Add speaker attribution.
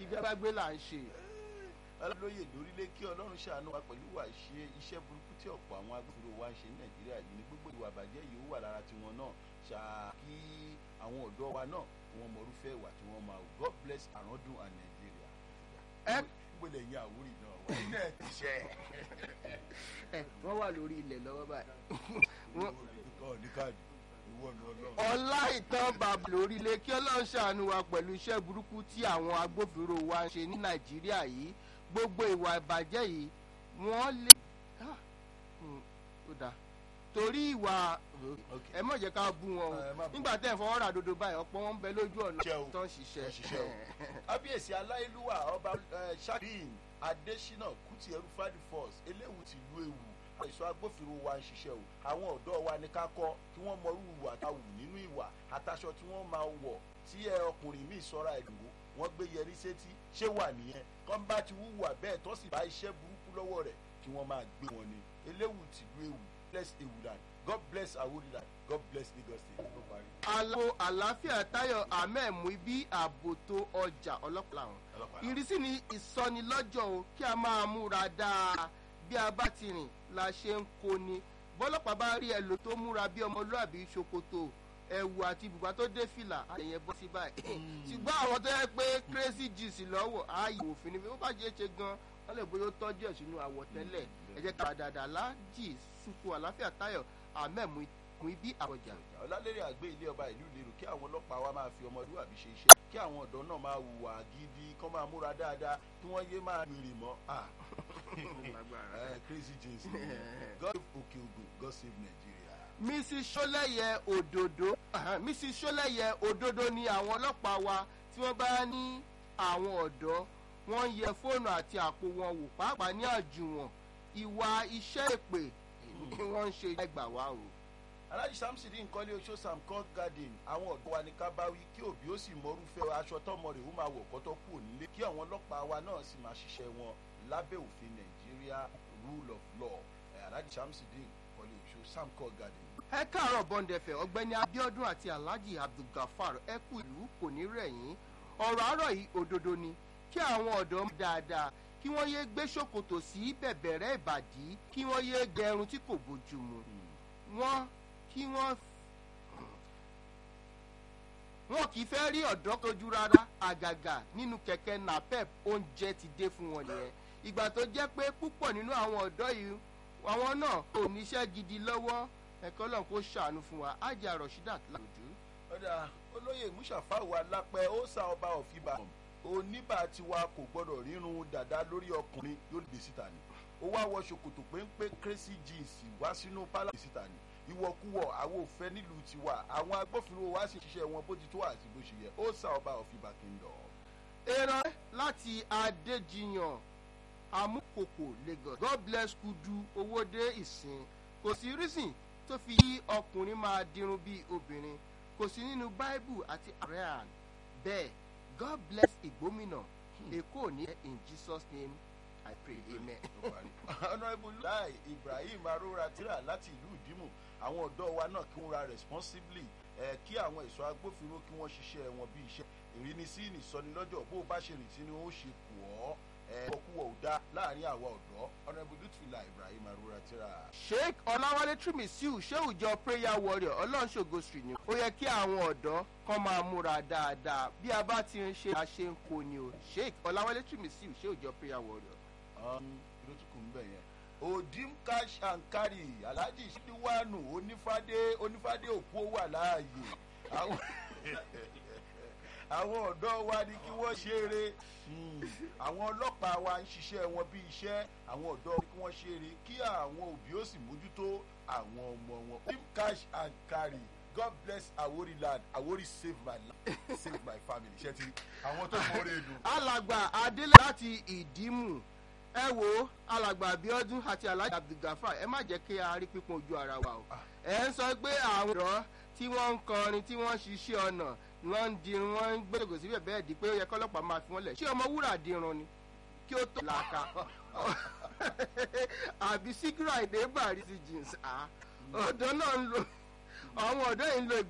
Speaker 1: ìjọba gbé là ń ṣe.
Speaker 2: alóyè lórílẹ̀ kí ọlọ́run ṣàánú wa pẹ̀lú ìwà ìṣe iṣẹ́ burúkú tí ọ̀pọ̀ àwọn agbófinró wa ń ṣe ní nàìjíríà yìí ní gbogbo ìwà àbàjẹ́ yìí ó wà lára tiwọn náà ṣáà kí àwọn ọ̀dọ́ wa náà wọn mọ̀rúfẹ́ ìwà tí wọ́n máa wù god bless àrọ́dún and nàìjíríà.
Speaker 1: ẹ
Speaker 2: gbọ́dọ̀ yín àwórì náà wà nínú ẹ̀ ti ṣe.
Speaker 1: ẹ wọ́n wà lórí ilẹ̀ lọ́wọ́ báyìí. Wọ́n-
Speaker 2: ọ̀ ní káàdì ìwọ ni ọlọ́run.
Speaker 1: ọlá ìtàn bàbá lórílẹ̀ kí ọlọ́run ṣàánú wa pẹ̀lú iṣẹ́ burúkú tí àwọn agbófinró wa ń ṣe ní nàìjíríà yìí gbogbo ìwà ìbàjẹ́ yìí wọ́n lè Ah, hmm, ó dáa torí ìwà
Speaker 2: Okay.
Speaker 1: ẹ mọ̀ jẹ́ ká bú wọn
Speaker 2: Ẹ má
Speaker 1: o
Speaker 2: bú.
Speaker 1: nígbà tẹ́ ẹ̀ fọwọ́ rà dodo báyìí ọ̀pọ̀ wọn ń bẹ lójú ọ̀nà
Speaker 2: Ṣiṣẹ́ o.
Speaker 1: tó ń ṣiṣẹ́
Speaker 2: Tó ń ṣiṣẹ́ o. kábíyèsí aláìlúwà ọba eh, shakin adésínà kùtì ẹrú fadi force eléwu ti lu ewu àìsàn agbófinró wa ń ṣiṣẹ́ o àwọn ọ̀dọ́ wa ní ká kọ́ kí wọ́n mọrú ìwà tá a wù nínú ìwà àtàṣọ tí wọ́n máa wọ̀ tí ẹ ọkùnrin míì sọ́ra ẹ̀dùnwó wọ́n gbé yẹrí sétí ṣé wà nìyẹn kán bá ti wúwà bẹ́ẹ̀ tó sì bá iṣẹ́ burúkú lọ́wọ́ rẹ̀ kí wọ́n máa gbé wọn ni eléwu ti lu ewu bless ewuland god bless awuriland god bless lagos state ló parí.
Speaker 1: aláwo àlàáfíà táyọ̀ ahmed muibi àbòtò ọjà ọlọ́pàá làwọn
Speaker 2: ọlọ́pàá
Speaker 1: ìrísí ni ìsọnilọ́jọ́ o kí a máa múra dáa bí a bá ti rìn la ṣe ń kóni bọ́lọ́pàá bá rí ẹlò tó múra bí ọmọlúàbí ṣòkòtò ẹ̀wù àti bùbá tó dé fìlà àyẹ̀yẹ bọ́ sí báyìí ṣùgbọ́n àwọn tó yẹ pé crazy jeans lọ́wọ́ ààyè òfin ni bí wọ́n bá ṣe é ṣe gan wọ́n lè bóyá ó tọ́jú ẹ̀ sínú àwọ̀tẹ́lẹ̀ ẹ jẹ́ ká dáadáa láàjì sùkú àlàáfíà táyọ̀ ahmed muibi àbọ̀jà.
Speaker 2: ọlálẹ́rìn àgbé ilé ọba ìlú ìlérò kí àwọn ọlọ́pàá wa máa fi ọmọlúwàbí ṣe iṣẹ́ kí àwọn ọ̀dọ́ náà máa hùwà gidi kán máa múra dáadáa kí wọ́n yé máa rìnrìn mọ́ ah eh, crazy jeans god òkè ògùn god save nigeria.
Speaker 1: mrs sọlẹyẹ òdòdó mrs sọlẹyẹ òdòdó ni àwọn ọlọ́pàá wa tí wọ́n bá ní àwọn ọ̀dọ́ wọ́n ń yẹ fóònù àti àpò wọn wò pàápàá ní àjùwọ̀n ìwà iṣẹ́ èpè ni wọ́n ń ṣe ẹgbà wá o.
Speaker 2: alhaji samson nkọ́lé oṣó samcon garden àwọn ọ̀dọ́ wa ní ká bá wí kí òbí ó sì mọrúfẹ́ aṣọ tọmọ rẹ̀ ó máa wọ̀ kọ́tọ́ kù nílé kí àwọn ọlọ́pàá wa náà sì máa ṣiṣẹ́ wọn lábẹ́ òfin nàìjíríà rule of law Eh, alhaji samson nkọ́lé oṣó samcon garden.
Speaker 1: ẹ káàárọ̀ bọ́ndẹ̀fẹ̀ ọ̀gbẹ́ni abiodun àti alhaji abdulgafar ẹ kú ìlú kò ní rẹ̀yìn ọ̀rọ̀ àárọ̀ yìí òdodo ni kí àwọn ọ̀dọ́ mú dáadáa kí wọ́n yéé gbé ṣòkòtò sí bẹ̀bẹ̀rẹ̀ ìbàdí kí wọ́n yéé gẹrun tí kò bójúmu wọ́n kí wọ́n wọn kì í fẹ́ rí ọ̀dọ́ tójú rárá àgàgà nínú kẹ̀kẹ́ napep oúnjẹ ti dé fún wọn nìyẹn ìgbà tó jẹ́ pé púpọ̀ nínú àwọn ọ̀dọ́ yìí àwọn náà kò níṣẹ́ gidi lọ́wọ́ ẹ̀kọ́ lọ́n kó ṣàánú fún wa ájà rasheedat làlójú.
Speaker 2: ọ̀dà olóyè musafawu alápẹ̀ ó sa ọba ọ̀fìbà oníbà tiwa kò gbọ́dọ̀ rírun dàda lórí ọkùnrin yóò gbé síta ni ó wá wọ ṣòkòtò péńpé crazy jeans wá sínú pálá síta ni ìwọ̀kuwọ̀ àwọn òfẹ́ nílùú tiwa àwọn agbófinró wa sì ṣiṣẹ́ wọn bó ti tó àti bó ṣe yẹ ó sa ọba ọ̀fìbà kingdom.
Speaker 1: èrò láti adéjiyàn amúkòkò lagos god bless kudu owóde ìsìn kò sí rísìn tó fi yí ọkùnrin máa dirun bíi obìnrin kò sí nínú báíbù àti arian bẹ́ẹ̀ god bless ìgbómìnà èkó ní in jesus name i pray amen.
Speaker 2: honourable lai ibrahim arora tira láti ìlú ìdímù àwọn ọ̀dọ́ wa náà kí wọ́n ra responsibly ẹ̀ kí àwọn ẹ̀ṣọ́ agbófinró kí wọ́n ṣiṣẹ́ wọn bí iṣẹ́ ìrínisí ìsọnilọ́jọ́ bó o bá ṣe rìn sí ni ó ṣe kù ọ́ ẹ̀ ọkùwọ̀ ò dá láàrin àwa ọ̀dọ́ honourable lutfila ibrahim arora tira.
Speaker 1: sheik ọláwálé trimisiu ṣéwùjọ prayer warrior ọlọ́nṣogo street ni ó yẹ kí àwọn ọ̀dọ́ kan máa múra dáadáa bí a bá ti ń ṣe àṣe ń kó ni o sheik ọláwálé trimisiu ṣéwùjọ prayer warrior.
Speaker 2: ló tún kù ń bẹ̀ yẹn odim cash and carry alhaji sidiwanu onífádé onífádé òkú ó wà láàyè àwọn àwọn ọ̀dọ́ wa ni kí wọ́n ṣeré àwọn ọlọ́pàá wa ń ṣiṣẹ́ wọn bí iṣẹ́ àwọn ọ̀dọ́ ni kí wọ́n ṣeré kí àwọn òbí ó sì mójútó àwọn ọmọ wọn odim cash and carry god bless awori land awori save my life save my family ṣe ti àwọn tó mọ orí ìlú.
Speaker 1: alàgbà adélé láti ìdímù ẹ wo alàgbà abiodun àti alhaji abdulgafar ẹ má jẹ́ kí a rí pípọn ojú ara wa o ẹ ń sọ pé àwọn ọ̀dọ́ tí wọ́n ń kọrin tí wọ́n ń ṣiṣẹ́ ọ̀nà wọ́n ń dirun wọ́n ń gbẹ́dọ̀gọ̀ síbẹ̀ bẹ́ẹ̀ di pé ó yẹ kọ́lọ́pàá máa fi wọ́n lẹ̀ ṣé ọmọ wúrà dirun ni kí ó tó làákà àbí síkírà ìdè bàrí sí jeans ọ̀dọ́ náà ń lo àwọn ọ̀dọ́ yìí ń lo